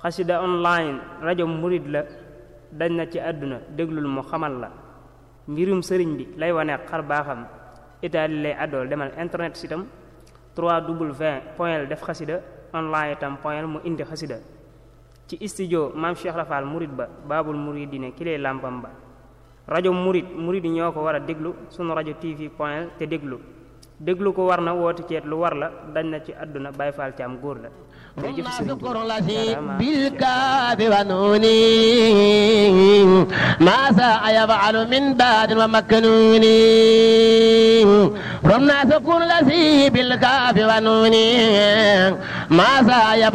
xasida online rajo murid la dañ na ci àdduna déglul mu xamal la mbirum sëriñ bi lay wane xar baaxam itaali lay àddool demal internet sitam 3w point def xasida online itam point mu indi xasida ci studio maam Cheikh Rafal murid ba baabul muridine ki lay làmpam ba rajo murid murid ñoo ko war a déglu sunu rajo tv point te déglu déglu ko war na woote ceet lu war la dañ na ci àdduna Baay Faal Caam góor la jërëjëf sëriñ Tuubaa بالكاف ونون ما ساء يفعل من بعد ومكنون رمنا سكون الذي بالكاف ونون ما ساء يفعل